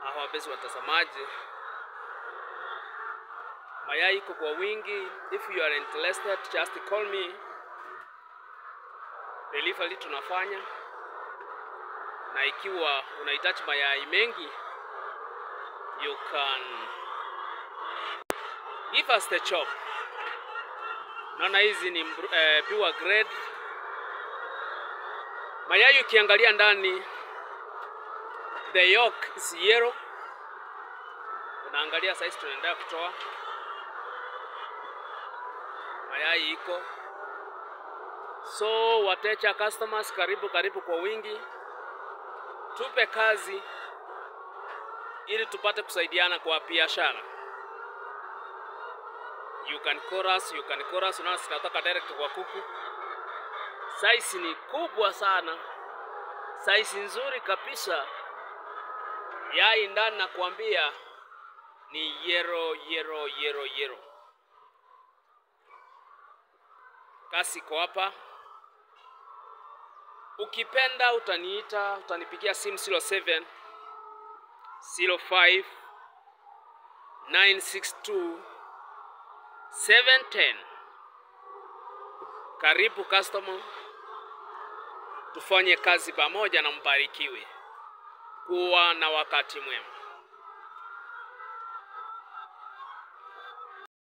Hawa wapenzi watazamaji, mayai iko kwa wingi. If you are interested just call me. Delivery tunafanya, na ikiwa unahitaji mayai mengi you can give us the chop. Naona hizi ni eh, pure grade mayai. Ukiangalia ndani the yolk is yellow. Unaangalia saizi tunaendelea kutoa mayai iko so, wateja customers, karibu karibu kwa wingi, tupe kazi ili tupate kusaidiana kwa biashara. You can call us, you can call us. Unaona sinatoka direct kwa kuku, size ni kubwa sana, size nzuri kabisa. Yai ndani nakwambia ni yero yero yero yero. Kasi iko hapa, ukipenda utaniita, utanipigia simu 07 05 962 710. Karibu customer, tufanye kazi pamoja na mbarikiwe. Kuwa na wakati mwema.